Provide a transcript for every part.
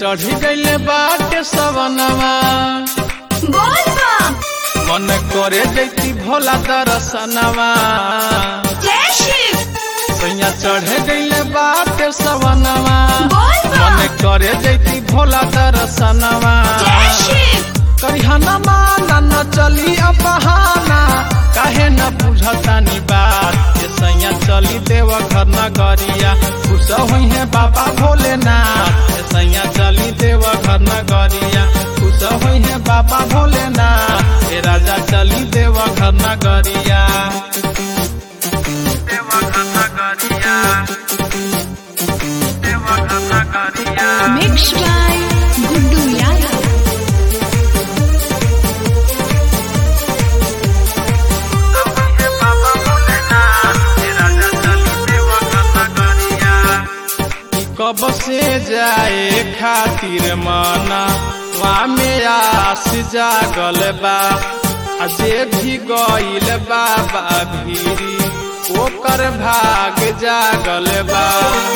चढ़ी गईले बाटे सवनवा बोल बम मन करे जैती भोला दर्शनवा जय शिव सैया चढ़े गईले बाटे सवनवा बोल मन बम करे जैती भोला दर्शनवा जय शिव करिहना माना न चली अपहाना काहे न बुझतानी बात ये सैया चली देव घर नगरिया खुश हुई है बाबा भोलेनाथ ये सैया चली देव घर नगरिया खुश हुई है बाबा भोलेनाथ ये राजा चली देव घर नगरिया देव घर नगरिया देव घर नगरिया मिक्स बाय गुड्डू यादव कब से जाए खातिर मना वहाँ में आस जागल बा आ जे भी गईल बाबा भीरी ओकर भाग जागल बा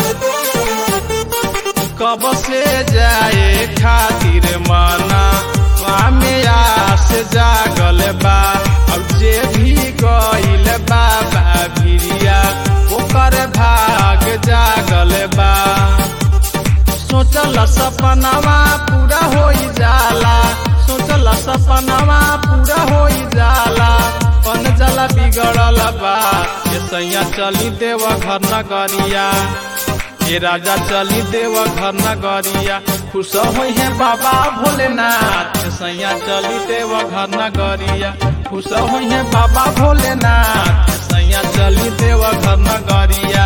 कब से जाए खातिर मना वहाँ में आस जागल बा अब जे भी गईल बाबा भिरिया ओकर भाग जागल बा सोचल सपनावा पूरा हो जाला सोचल सपनावा पूरा हो जाला पन जला बिगड़ल बा ये सैया चली देव घर नगरिया ये राजा चली देव घर नगरिया खुश होई है बाबा भोलेनाथ ये सैया चली देव घर नगरिया खुश होई है बाबा भोलेनाथ ये सैया चली देव घर नगरिया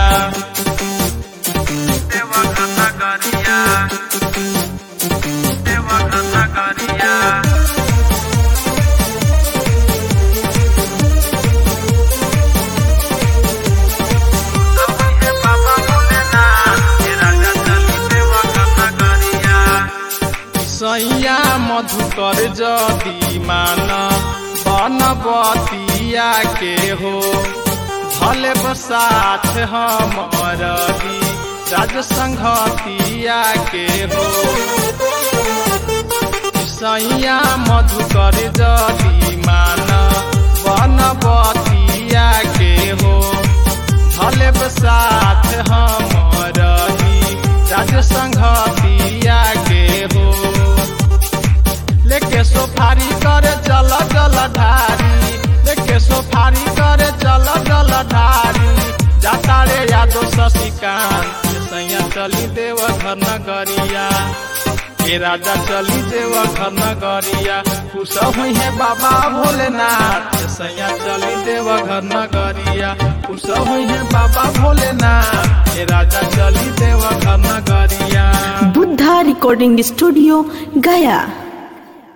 देव घर नगरिया देव घर नगरिया सैया मधुकर जदी मान बनबतिया के हो भले बसाथ हमर दी राज संघतिया के हो सैया मधुकर जदी मान बनबतिया के हो भले बसाथ हमर दी राज संघतिया के हो लेके सोफारी करे चल चल ढारी लेके सोफारी करे चल चल ढारी जाता रे यादो शशिकांत सैया चली देव घर नगरिया ये राजा चली देव घर नगरिया खुश हुई है बाबा भोलेनाथ सैया चली देव घर नगरिया खुश हुई है बाबा भोलेनाथ ये राजा चली देव घर नगरिया बुद्धा रिकॉर्डिंग स्टूडियो गया